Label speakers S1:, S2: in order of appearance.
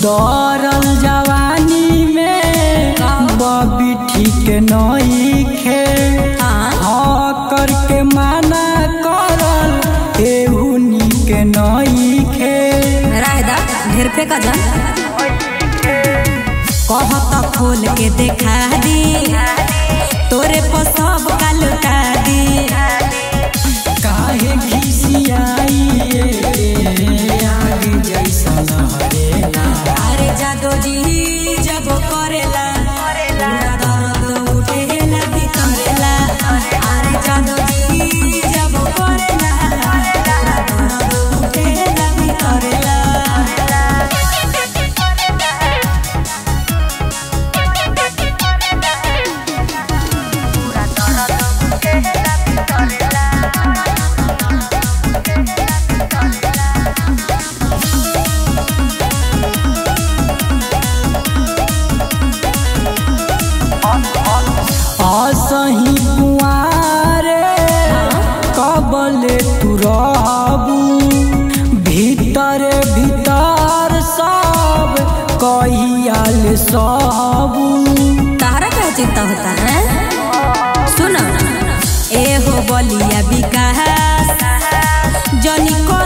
S1: दौड़ल जवानी में बबी ठीक नईखे
S2: हाँ
S1: हाँ करके माना करल एहू नीक नईखे
S2: रायदा ढेर पे का जान कहत खोल के देखा दी तोरे पर सब का लुटा दी
S1: काहे खिसियाई आग जैसा लहरेला
S2: अरे जादो जी जब करेला पूरा दर्द उठेला भीतरेला अरे जादो जी जब करेला पूरा दर्द उठेला भीतरेला
S1: असही कुआरे कबले तू रहबू भीतर भीतर सब कहियाल सबू
S2: तारा क्या चिंता होता है सुनो ए हो बलिया विकास जनी को